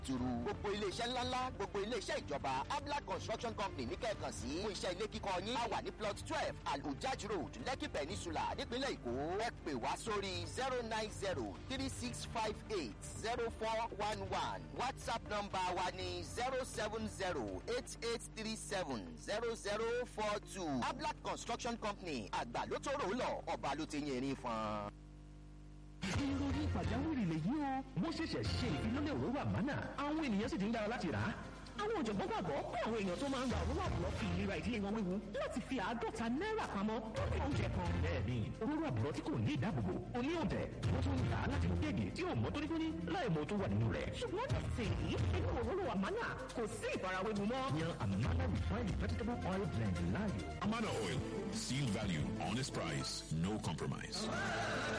turu gbogbo iléeṣẹ́ ńláńlá gbogbo iléeṣẹ́ ìjọba abla construction company ní kẹ́ẹ̀kan sí fún iṣẹ́ ilé kíkọ́ yín a wà ní plot twelve alhujaj road lekki peninsula nípínlẹ̀ èkó ẹ pè wá sórí zero nine zero three six five eight zero four one one whatsapp number wa ní zero seven zero eight eight three seven zero zero four two abla construction company àgbà ló tó rò ó lọ ọba ló ti yẹn rin fún ìròyìn pàjáwìrì lèyí o wọ́n ṣẹ̀ṣẹ̀ ṣe ìfilọ́lẹ̀ òróró àmánà àwọn ènìyàn sì ti ń dára láti rà á. àwọn ọ̀jọ̀gbọ́n gbàgbọ́ pé àwọn èèyàn tó máa ń ra òróró àbúrò fi ìlera ìdílé wọn wéwu láti fi àádọ́ta náírà pamọ́ lórí oúnjẹ kan. bẹ́ẹ̀ni òróró àbúrò tí kò ní ìdáàbòbò oní ọ̀dẹ̀ wọ́n tún ń tà á láti mú kéèkì tí ò mọ́ tónítóní láì mọ tó wà nínú rẹ̀. ṣùgbọ́n nísìnyí inú òróró àmánà kò sí ìfarawéwu mọ́. yan àmánà refined vegetable oil blend láàyò. Amana Oil. Seal value, honest price, no compromise.